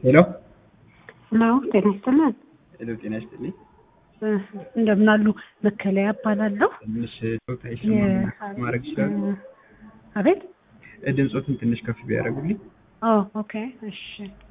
ሄሎ ሄሎ ጤና ይስጥልን። ሄሎ፣ ጤና ይስጥልኝ። እንደምን አሉ? መከለያ እባላለሁ። ትንሽ ጾታ ይሰማል ማድረግ ይችላሉ? አቤት። ድምፆትን ትንሽ ከፍ ቢያደርጉልኝ። ኦ ኦኬ፣ እሺ።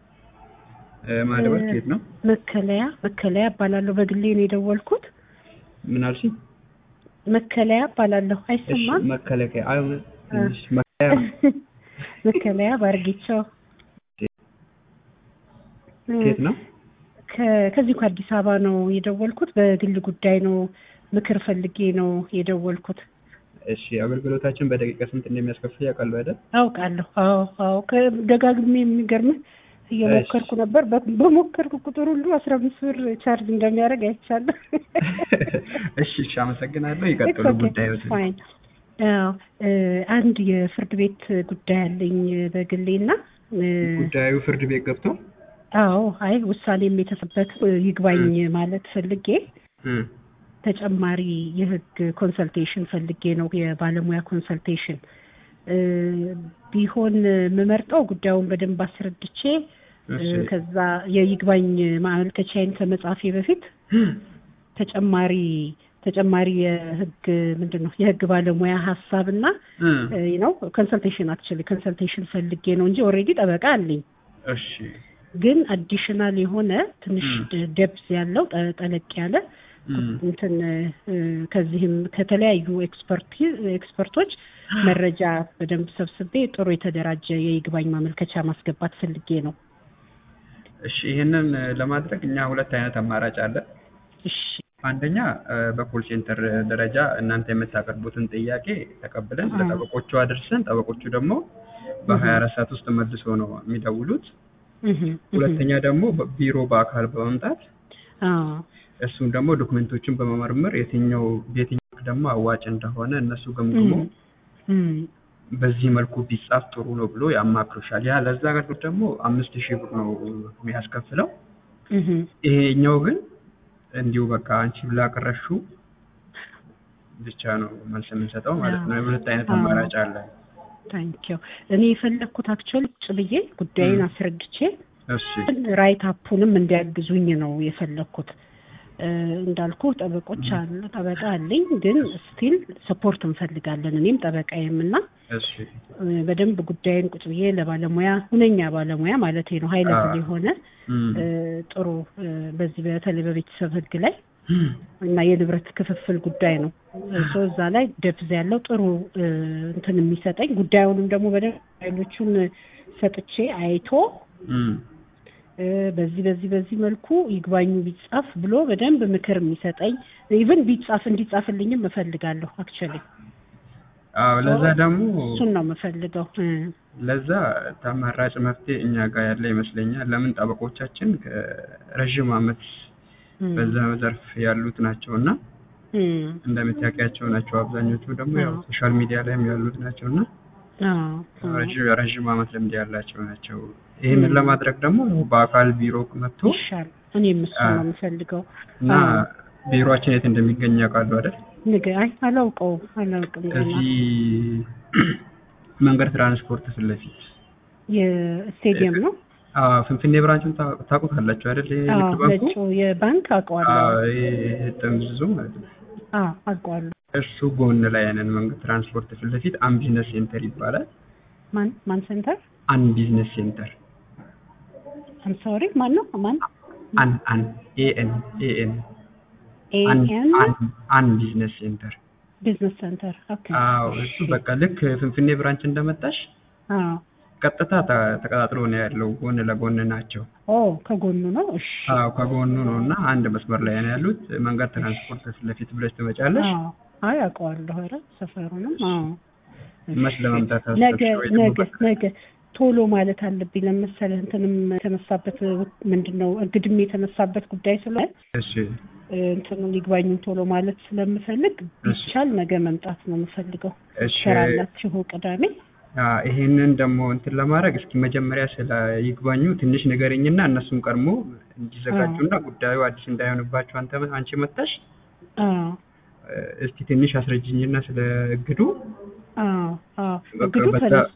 ማለበት ከየት ነው? መከለያ መከለያ እባላለሁ። በግሌ ነው የደወልኩት። ምን አልሽኝ? መከለያ እባላለሁ። እሺ፣ አይሰማም? መከለከያ አይ፣ ትንሽ መከለያ መከለያ ባርጌቻው ከየት ነው? ከ- ከዚሁ ከአዲስ አበባ ነው የደወልኩት። በግል ጉዳይ ነው፣ ምክር ፈልጌ ነው የደወልኩት። እሺ፣ አገልግሎታችን በደቂቃ ስንት እንደሚያስከፍል ያውቃሉ አይደል? አውቃለሁ። አዎ አዎ። ከ- ደጋግሜ የሚገርምህ እየሞከርኩ ነበር። በ- በሞከርኩ ቁጥር ሁሉ አስራ አምስት ብር ቻርጅ እንደሚያደርግ አይቻለሁ። እሺ፣ እሺ፣ አመሰግናለሁ። ይቀጥሉ ጉዳዮትን። ፋይን። አዎ እ፣ አንድ የፍርድ ቤት ጉዳይ አለኝ በግሌ እና እ፣ ጉዳዩ ፍርድ ቤት ገብቶ አዎ አይ ውሳኔም የተሰበት ይግባኝ ማለት ፈልጌ እም፣ ተጨማሪ የህግ ኮንሰልቴሽን ፈልጌ ነው የባለሙያ ኮንሰልቴሽን እ፣ ቢሆን የምመርጠው ጉዳዩን በደንብ አስረድቼ እ፣ እሺ፣ ከዛ የይግባኝ ማመልከቻዬን ከመጻፌ በፊት ተጨማሪ ተጨማሪ የህግ ምንድን ነው የህግ ባለሙያ ሀሳብ እና እም፣ ነው ኮንሰልቴሽን አክቹዋሊ ኮንሰልቴሽን ፈልጌ ነው እንጂ ኦልሬዲ ጠበቃ አለኝ እሺ፣ ግን አዲሽናል የሆነ ትንሽ ም። ደብዝ ያለው ጠ- ጠለቅ ያለ እም፣ እንትን እ፣ ከዚህም ከተለያዩ ኤክስፐርቲ ኤክስፐርቶች መረጃ በደንብ ሰብስቤ ጥሩ የተደራጀ የይግባኝ ማመልከቻ ማስገባት ፈልጌ ነው። እሺ። ይህንን ለማድረግ እኛ ሁለት አይነት አማራጭ አለ። እሺ አንደኛ እ፣ በኮል ሴንተር ደረጃ እናንተ የምታቀርቡትን ጥያቄ ተቀብለን አዎ። ለጠበቆቹ አድርሰን ጠበቆቹ ደግሞ በሀያ አራት ሰዓት ውስጥ መልሶ ነው የሚደውሉት። እህ፣ እህ። ሁለተኛ ደግሞ ቢሮ በአካል በመምጣት አዎ እሱን ደግሞ ዶክመንቶችን በመመርመር የትኛው የትኛው ደግሞ አዋጭ እንደሆነ እነሱ ገምግሞ እም፣ እም። በዚህ መልኩ ቢጻፍ ጥሩ ነው ብሎ ያማክሩሻል። ያ ለዛ አገልግሎት ደግሞ አምስት ሺህ ብር ነው የሚያስከፍለው። እህ። ይሄኛው ግን እንዲሁ በቃ አንቺ ላቀረሹ ብቻ ነው መልስ የምንሰጠው ማለት ነው። የሁለት አይነት አዎ። አማራጭ አለ። ታንኪው እኔ የፈለግኩት አክቹዋሊ ቁጭ ብዬ ጉዳይን እም። አስረድቼ እሺ ራይት አፑንም እንዲያግዙኝ ነው የፈለግኩት። እ፣ እንዳልኩ ጠበቆች አለ ጠበቃ አለኝ፣ ግን ስቲል ሰፖርት እንፈልጋለን እኔም ጠበቃዬም እና እሺ እ፣ በደንብ ጉዳይን ቁጭ ብዬ ለባለሙያ ሁነኛ ባለሙያ ማለት ነው ሀይ ሌቭል አዎ። የሆነ እም። እ፣ ጥሩ እ፣ በዚህ በተለይ በቤተሰብ ህግ ላይ እና የንብረት ክፍፍል ጉዳይ ነው። ሶ እዛ ላይ ደብዝ ያለው ጥሩ እ፣ እንትን የሚሰጠኝ ጉዳዩንም ደግሞ በደንብ ኃይሎቹን ሰጥቼ አይቶ እም። እ፣ በዚህ በዚህ በዚህ መልኩ ይግባኙ ቢጻፍ ብሎ በደንብ ምክር የሚሰጠኝ ኢቭን ቢጻፍ እንዲጻፍልኝም እፈልጋለሁ። አክቹዋሊ አዎ ለዛ ደግሞ እሱን ነው የምፈልገው። እ፣ ለዛ ተመራጭ መፍትሄ እኛ ጋር ያለ ይመስለኛል። ለምን ጠበቆቻችን ከረዥም ዓመት እም፣ በዛ ዘርፍ ያሉት ናቸው እና እም፣ እንደምታውቂያቸው ናቸው። አብዛኞቹ ደግሞ ያው አዎ። ሶሻል ሚዲያ ላይም ያሉት ናቸው እና አዎ፣ አዎ። ረዥም ረዥም ዓመት ልምድ ያላቸው ናቸው። ይህንን ለማድረግ ደግሞ በአካል ቢሮ መጥቶ ይሻል። እኔም እሱ አዎ። ነው የምፈልገው። እና አዎ። ቢሮአችን የት እንደሚገኝ ያውቃሉ አይደል? ንገ አይ አላውቀውም አላውቅም ገና እዚህ መንገድ ትራንስፖርት ፊት ለፊት የስቴዲየም ነው። አዎ፣ ፍንፍኔ ብራንችን ታ- ታውቁታላችሁ አይደል? ይሄ አዎ ንግድ ባንኩ ነጩ የባንክ አውቀዋለሁ። አዎ፣ ይሄ ጥምዝዙ ማለት ነው። አዎ አውቀዋለሁ። እሱ ጎን ላይ ያንን መንገድ ትራንስፖርት ፊት ለፊት አን ቢዝነስ ሴንተር ይባላል። ማን ማን ሴንተር? አን ቢዝነስ ሴንተር አም ሶሪ ማን ነው? ማን አን አን ኤኤን ኤኤን አን ኤኤን አን አን ቢዝነስ ሴንተር ቢዝነስ ሴንተር። ኦኬ። አዎ እሱ በቃ ልክ ፍንፍኔ ብራንች እንደመጣሽ አዎ ቀጥታ ተ- ተቀጣጥሎ ነው ያለው። ጎን ለጎን ናቸው። ኦ ከጎኑ ነው። እሺ። አዎ ከጎኑ ነው እና አንድ መስመር ላይ ነው ያሉት። መንገድ ትራንስፖርት ፊት ለፊት ብለሽ ትመጫለሽ። አዎ አይ አውቀዋለሁ። ኧረ ሰፈሩንም አዎ። መች ለመምጣት ነገ አሰብሽ ወይ ደግሞ ነገ በቃ- ነገ ቶሎ ማለት አለብኝ ለመሰለህ እንትንም የተነሳበት ምንድን ነው እግድም የተነሳበት ጉዳይ ስለሆነ እሺ እ፣ እንትኑን ይግባኙን ቶሎ ማለት ስለምፈልግ እሺ። ቢቻል ነገ መምጣት ነው የምፈልገው። እሺ ትሰራላችሁ ቅዳሜ? አ፣ ይሄንን ደግሞ እንትን ለማድረግ እስኪ መጀመሪያ ስለ ይግባኙ ትንሽ ንገረኝና እነሱም ቀድሞ እንዲዘጋጁና ጉዳዩ አዲስ እንዳይሆንባቸው አንተ አንቺ መጣሽ አዎ እስቲ ትንሽ አስረጅኝና ስለ እግዱ አዎ አዎ በቃ እግዱ በዛ- ተነስቷል።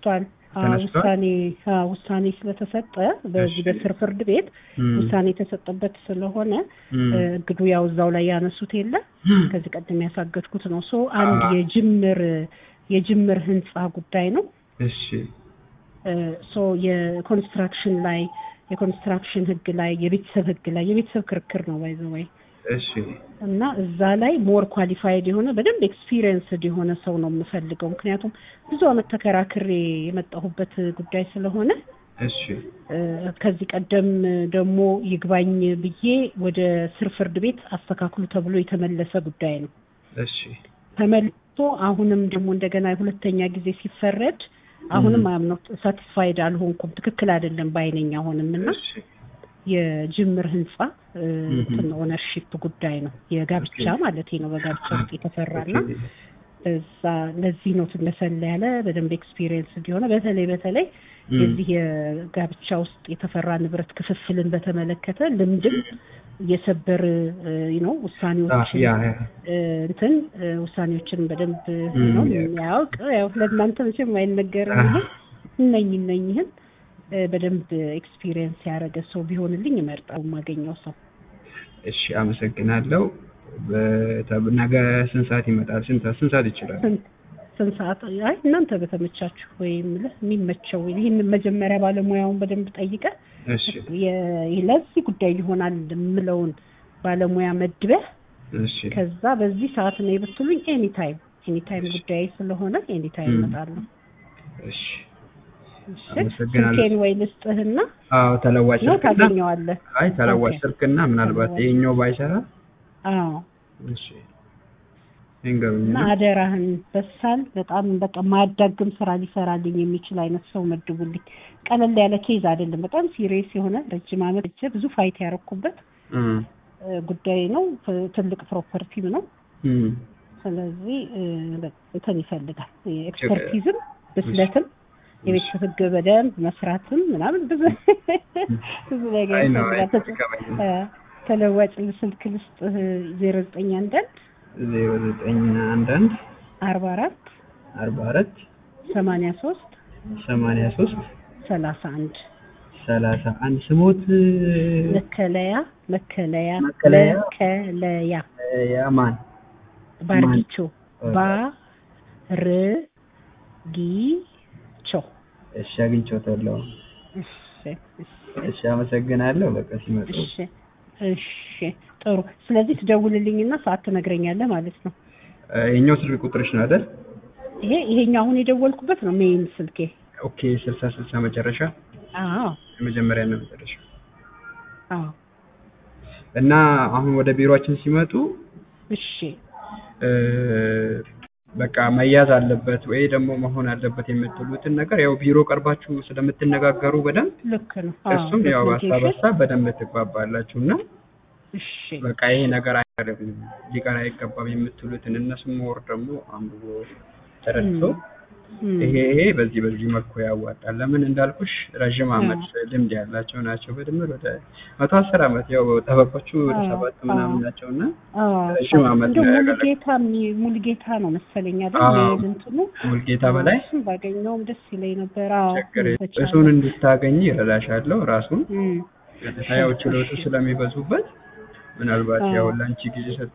አዎ፣ ተነስቷል? ውሳኔ አዎ፣ ውሳኔ ስለተሰጠ በዚህ እሺ። በስር ፍርድ ቤት እም፣ ውሳኔ የተሰጠበት ስለሆነ እም፣ እ፣ እግዱ ያው እዛው ላይ ያነሱት የለ ከዚህ ቀደም ያሳገድኩት ነው። ሶ አንድ አዎ። የጅምር የጅምር ህንጻ ጉዳይ ነው። እሺ እ፣ ሶ የኮንስትራክሽን ላይ የኮንስትራክሽን ህግ ላይ የቤተሰብ ህግ ላይ የቤተሰብ ክርክር ነው ባይ ዘ ወይ እሺ እና እዛ ላይ ሞር ኳሊፋይድ የሆነ በደንብ ኤክስፒሪየንስድ የሆነ ሰው ነው የምፈልገው። ምክንያቱም ብዙ አመት ተከራክሬ የመጣሁበት ጉዳይ ስለሆነ እሺ እ፣ ከዚህ ቀደም ደግሞ ይግባኝ ብዬ ወደ ስር ፍርድ ቤት አስተካክሉ ተብሎ የተመለሰ ጉዳይ ነው። እሺ ተመልሶ አሁንም ደግሞ እንደገና ሁለተኛ ጊዜ ሲፈረድ አሁንም አምነው ሳቲስፋይድ አልሆንኩም። ትክክል አይደለም ባይነኝ አሁንም እና እሺ የጅምር ህንጻ እ፣ Mhm. እንትን ኦነርሺፕ ጉዳይ ነው የጋብቻ Okay. ማለት ነው። በጋብቻ ውስጥ የተሰራና ኦኬ። እዛ ለዚህ ነው ትነሰለ ያለ በደንብ ኤክስፒሪየንስ እንዲሆነ በተለይ በተለይ እም፣ የዚህ የጋብቻ ውስጥ የተፈራ ንብረት ክፍፍልን በተመለከተ ልምድም የሰበር ነው አ፣ ውሳኔዎችን ያ ያ እ፣ እንትን እ፣ ውሳኔዎችን በደንብ እም፣ ነው ያ። የሚያውቅ ያው ለእናንተ መቼም አይነገርም ይሄ እነኝ እነኝህን እ፣ በደንብ ኤክስፒሪየንስ ያደረገ ሰው ቢሆንልኝ እመርጣለሁ የማገኘው ሰው እሺ አመሰግናለሁ። በተ- ነገ ስንት ሰዓት ይመጣል? ስንት ስንት ሰዓት ይችላል? ስንት ስንት ሰዓት አይ እናንተ በተመቻችሁ ወይም ልህ የሚመቸው ይህን መጀመሪያ ባለሙያውን በደንብ ጠይቀ እሺ የ- ለዚህ ጉዳይ ሊሆናል የምለውን ባለሙያ መድበህ እሺ ከዛ በዚህ ሰዓት ነው የብትሉኝ ኤኒ ታይም ኤኒ ታይም ጉዳይ ስለሆነ ኤኒ ታይም ም። እመጣለሁ። እሺ እሺ አመሰግናለሁ። ስልኬን ወይ ልስጥህና አዎ ተለዋጭ ነው ስልክና ታገኘዋለህ። አይ ተለዋጭ ኦኬ። ስልክና ምናልባት ተለዋጭ። ይሄኛው ባይሰራ አዎ እሺ ይንገሩኝ እና አደራህን በሳል በጣም በቃ ማያዳግም ስራ ሊሰራልኝ የሚችል አይነት ሰው መድቡልኝ። ቀለል ያለ ኬዝ አይደለም። በጣም ሲሪየስ የሆነ ረጅም ዓመት እጀ ብዙ ፋይት ያረኩበት እ እ፣ ጉዳይ ነው። ፍ- ትልቅ ፕሮፐርቲም ነው። እ ስለዚህ እ፣ በ- እንትን ይፈልጋል ኤክስፐርቲዝም፣ ብስለትም፣ የቤተሰብ ህግ በደንብ መስራትም ምናምን ብዙ ብዙ ነገር አይ ነው ይፈልጋል። ተጽ- አይገባኝ እ፣ ተለዋጭ ስልክ ልስጥህ ዜሮ ዘጠኝ አንዳንድ ዜሮ ዘጠኝ አንድ አንድ አርባ አራት አርባ አራት ሰማንያ ሶስት ሰማንያ ሶስት ሰላሳ አንድ ሰላሳ አንድ ስሞት መከለያ መከለያ መከለያ? መከለያ ያማን ባርጊቾ ማን? ባርጊቾ እሺ አግኝቼዋለሁ። እሺ እሺ እሺ አመሰግናለሁ። በቃ ሲመጡ እሺ እሺ ጥሩ ስለዚህ ትደውልልኝና ሰዓት ትነግረኛለህ ማለት ነው እ፣ የኛው ስልክ ቁጥርሽ ነው አይደል? ይሄ ይሄኛው አሁን የደወልኩበት ነው ሜይን ስልኬ ኦኬ ስልሳ ስልሳ መጨረሻ አዎ የመጀመሪያ ነው መጨረሻ አዎ እና አሁን ወደ ቢሮአችን ሲመጡ እሺ እ፣ በቃ መያዝ አለበት ወይ ደግሞ መሆን አለበት የምትሉትን ነገር ያው ቢሮ ቀርባችሁ ስለምትነጋገሩ በደንብ ልክ ነው አዎ እሱም ያው ሀሳብ ዶክመንቴሽን ሀሳብ በደንብ ትግባባላችሁ እና እሺ በቃ ይሄ ነገር አይቀርም ሊቀር አይገባም የምትሉትን እነሱም ወር ደግሞ አንብቦ ተረድቶ እም፣ ይሄ ይሄ በዚህ በዚህ መልኩ ያዋጣል። ለምን እንዳልኩሽ ረዥም ዓመት ልምድ ያላቸው ናቸው። በድምር ወደ መቶ አስር ዓመት ያው ጠበቆቹ ወደ አዎ፣ ሰባት ምናምን አዎ። ናቸው እና አዎ ረዥም ዓመት እንደው ነው ሙሉጌታ የሚ- ሙሉጌታ ነው መሰለኝ አይደል? አዎ። የእንትኑ ሙልጌታ በላይ እሱን ባገኘውም ደስ ይለኝ ነበር። አዎ ችግር በቻለ። እሱን እንድታገኝ ይረዳሻለሁ። ራሱን እም፣ ያው ችሎቱ ስለሚበዙበት ምናልባት አዎ። ያው ለአንቺ ጊዜ ሰጥቶ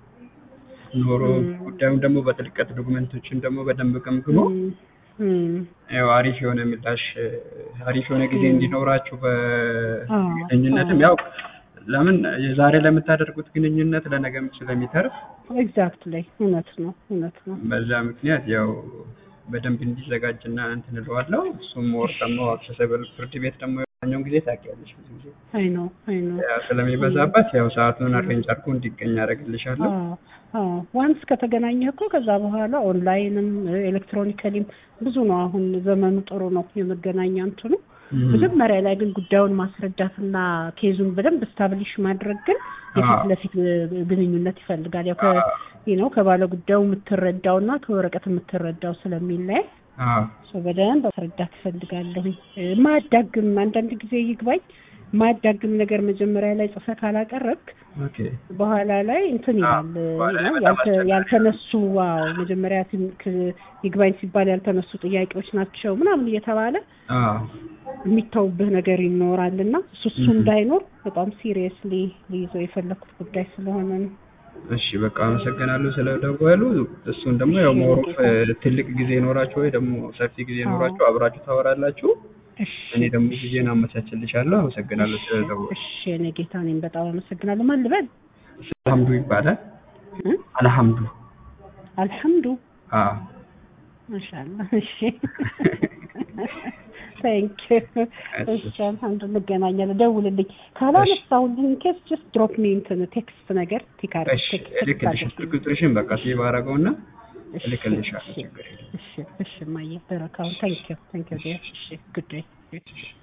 ኖሮ እም። ጉዳዩን ደግሞ በጥልቀት ዶክመንቶችን ደግሞ በደንብ ገምግሞ እም፣ እም፣ ያው አሪፍ የሆነ ምላሽ አሪፍ የሆነ ጊዜ እም። እንዲኖራችሁ አዎ፣ በግንኙነትም አዎ። ያው ለምን የዛሬ ለምታደርጉት ግንኙነት ለነገም ስለሚተርፍ ኤግዛክትሊ እውነት ነው እውነት ነው። በዛ ምክንያት ያው በደንብ እንዲዘጋጅና እንትን እለዋለሁ። እሱም ወር ደግሞ አክሰሰብል ፍርድ ቤት ደግሞ የሆነውን ጊዜ ታውቂያለሽ ብዙ ጊዜ አይ ነው አይ ነው። ያው ስለሚበዛበት ያው ሰዓቱን አሬንጅ አድርጎ እንዲገኝ ያደርግልሻለሁ። ዋንስ ከተገናኘህ እኮ ከዛ በኋላ ኦንላይንም ኤሌክትሮኒካሊም ብዙ ነው። አሁን ዘመኑ ጥሩ ነው የመገናኛ እንትኑ። እም። መጀመሪያ ላይ ግን ጉዳዩን ማስረዳትና ኬዙን በደንብ ስታብሊሽ ማድረግ ግን የፊት አዎ። ለፊት ግንኙነት ይፈልጋል። ያው አዎ። ከ ነው ከባለ ጉዳዩ የምትረዳው እና ከወረቀት የምትረዳው ስለሚለያይ አዎ ሰው በደንብ ማስረዳት እፈልጋለሁኝ። የማያዳግም አንዳንድ ጊዜ ይግባኝ ማያዳግም ነገር መጀመሪያ ላይ ጽፈህ ካላቀረብክ ኦኬ በኋላ ላይ እንትን ይላል በኋላ ላይ ነው በጣም ያልተ- አስቸጋሪ ያልተነሱ ዋው መጀመሪያ ትን- ክ- ይግባኝ ሲባል ያልተነሱ ጥያቄዎች ናቸው ምናምን እየተባለ አዎ የሚተውብህ ነገር ይኖራል እና እሱ እሱ Mhm. እንዳይኖር በጣም ሲሪየስሊ ሊይዘው የፈለኩት ጉዳይ ስለሆነ ነው። እሺ በቃ አመሰግናለሁ ስለደወሉ። እሱን ደግሞ ያው ሞሮፍ ትልቅ ጊዜ ይኖራችሁ ወይ ደግሞ ሰፊ ጊዜ አዎ። ይኖራችሁ አብራችሁ ታወራላችሁ። እሺ እኔ ደግሞ ጊዜን አመቻችልሻለሁ። አመሰግናለሁ ስለደወሉ። እሺ እኔ ጌታ እኔም በጣም አመሰግናለሁ። ማን ልበል? አልሐምዱ ይባላል። እ? አልሐምዱ አልሐምዱ አዎ ማሻአላ። እሺ ታንክ እሺ አልሐምዱ እንገናኛለን። ደውልልኝ ካላነሳሁልኝ ኬስ ጀስት ድሮፕ ሚ እንትን ቴክስት ነገር ቲካር እሺ እልክልሽ ስልክ ቁጥርሽን በቃ ሴቭ አደረገውና እልክልሻለሁ። እሺ ችግር የለም። እሺ እሺ ማየ በረካውን ታንክ ዩ ታንክ ዩ እሺ ጉድ ዴይ